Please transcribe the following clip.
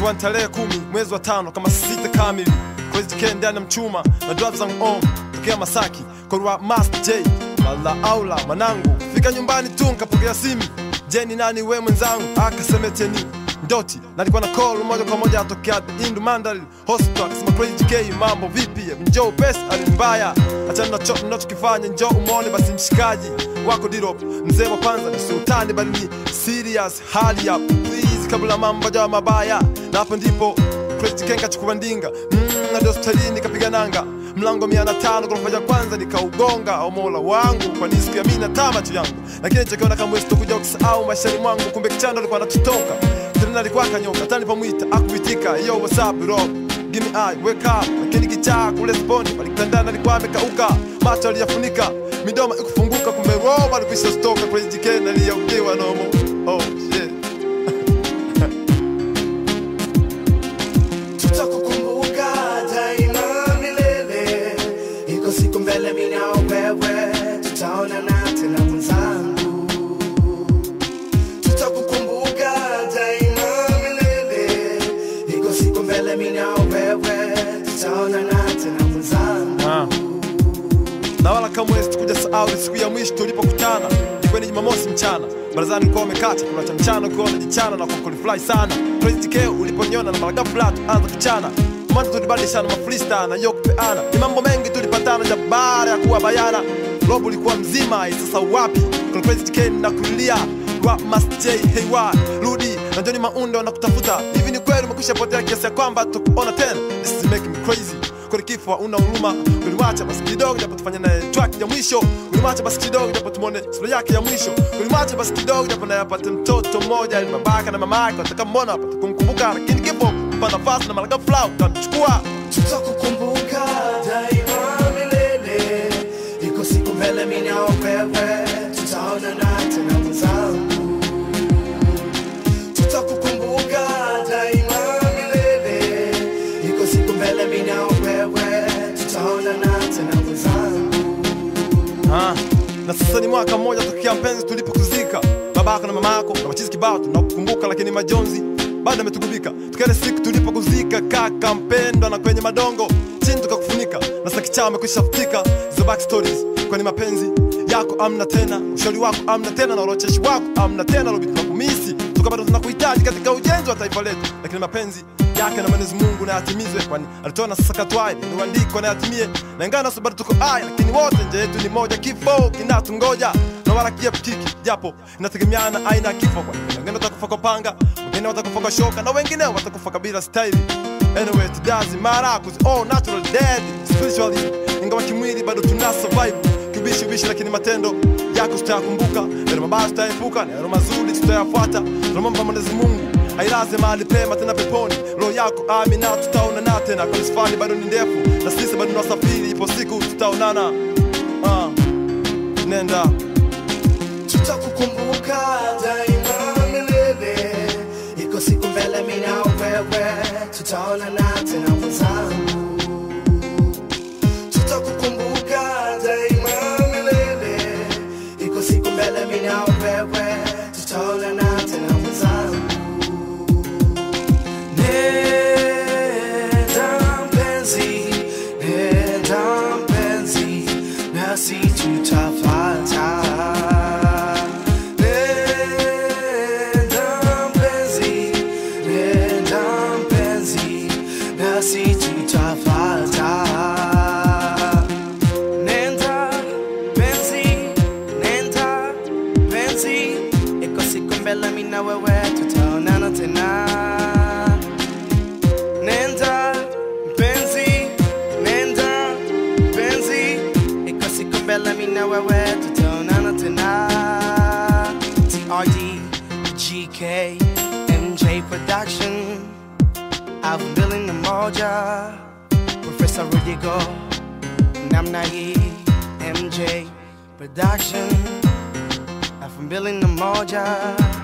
ikiwa ni tarehe kumi mwezi wa tano kama sita kamili Crazy K ndani ya mchuma na drive zangu on tokea Masaki kwa Master J Mala aula manangu fika nyumbani tu nkapokea simu Jeni nani we mwenzangu akasemeteni Ndoti nalikuwa na call moja kwa moja atokea Indu Mandal Hospital akasema Crazy K mambo vipi njoo pesa alimbaya achana na cho ninachokifanya njoo umone basi mshikaji wako Dirop mzee wa kwanza ni sultani bali ni serious hali ya please kabla mambo jawa mabaya na hapo ndipo Crazy K kachukua ndinga mm, hadi hospitalini kapiga nanga mlango mia na tano ghorofa ya kwanza nikaugonga au mola wangu kwani siku ya mimi na tamacho yangu lakini chakiona kama sitokuja kusahau maishani mwangu kumbe kichando alikuwa anatutoka tena alikuwa akanyoka tani pamwita akuitika yo what's up bro give me eye wake up lakini kichaa kule sponi palikitandana alikuwa amekauka macho aliyafunika midomo ikufunguka kumbe roba alikwisha stoka kwenye jikeni aliyaukiwa nomo oh shit tutakukumbuka daima milele, iko siku mbele mimi na wewe tutaonana tena mwenzangu. Tutakukumbuka daima milele, iko siku mbele mimi na wewe tutaonana tena mwenzangu. Ah. na wala kamwe sikuja sahau ile siku ya mwisho tulipokutana ilikuwa ni Jumamosi mchana barazani ulikuwa umekata kula cha mchana ukiwa unajichana na kukulifly sana Crazy K uliponiona na mara ghafla tuanza kuchana mwanzo tulibadilishana mafrista na yo kupeana ni mambo mengi tulipatana ja baada ya kuwa bayana robo ulikuwa mzima sasa wapi kuna Crazy K na kulia wa Master J hey wa rudi na Johnny Maundo na kutafuta hivi ni kweli umekwisha potea kiasi ya kwamba tukuona tena this is making me crazy kweli kifo una huruma ulimwacha basi kidogo japo tufanye naye track ya mwisho ulimwacha basi kidogo japo tumone sura yake ya mwisho ulimwacha basi kidogo japo naye apate mtoto mmoja ili babaka na mama yake watakammona apate kumkumbuka lakini kifo mpa nafasi na mara ghafla utachukua tutakukumbuka daima milele, iko siku mbele mimi na wewe tutaonana tena mwenzangu. Tutakukumbuka daima milele, iko siku mbele mimi na wewe tutaonana tena mwenzangu. Ah, na sasa ni mwaka mmoja tokea mpenzi tulipokuzika babako na mamako na machizi kibao tunakukumbuka lakini majonzi bado ametugubika tukale siku tulipokuzika kaka mpendwa na kwenye madongo chini tukakufunika na sasa kichaa amekwisha futika hizo back stories kwani mapenzi yako amna tena ushauri wako amna tena na urocheshi wako amna tena lobi tunakumisi tuka bado tunakuhitaji katika ujenzi wa taifa letu lakini mapenzi yake na Mwenyezi Mungu na yatimizwe, kwani alitoa na sasa katwaye ni uandiko na yatimie, na ingawa naso bado tuko aya, lakini wote nje yetu ni moja, kifo kinatungoja na wala kiepukiki, japo inategemeana aina ya kifo, kwani wengine watakufa kwa panga, wengine watakufa kwa shoka, na wengine watakufa kabila staili. Anyway, it doesn't matter cause all natural dead spiritually, ingawa kimwili bado tuna survive kibishi bishi, lakini matendo yako tutayakumbuka, yale mabaya tutayaepuka, na yale mazuri tutayafuata. Tunamwomba Mwenyezi Mungu ailaze mahali pema tena peponi roho yako amina, tutaonana tena, kwani safari bado ni ndefu na sisi bado tunasafiri, ipo siku tutaonana. Ah, nenda tutakukumbuka daima milele, iko siku mbele mimi na wewe tutaonana tena mwenzangu. Tutakukumbuka daima milele, iko siku mbele mimi na wewe tutaonana tena mwenzangu. Nenda mpenzi, nenda mpenzi, nasi tutafuata. Nenda mpenzi, nenda mpenzi, nasi tutafuata. Nenda mpenzi, nenda mpenzi, iko siku mbele mimi na wewe tutaonana tena. Nenda mpenzi, nenda mpenzi, iko siku mbele mimi na wewe tutaonana tena. TRD, GK, MJ Production, I've building the moja, Professor Rudigo, namna hii, MJ Production, I've building the moja.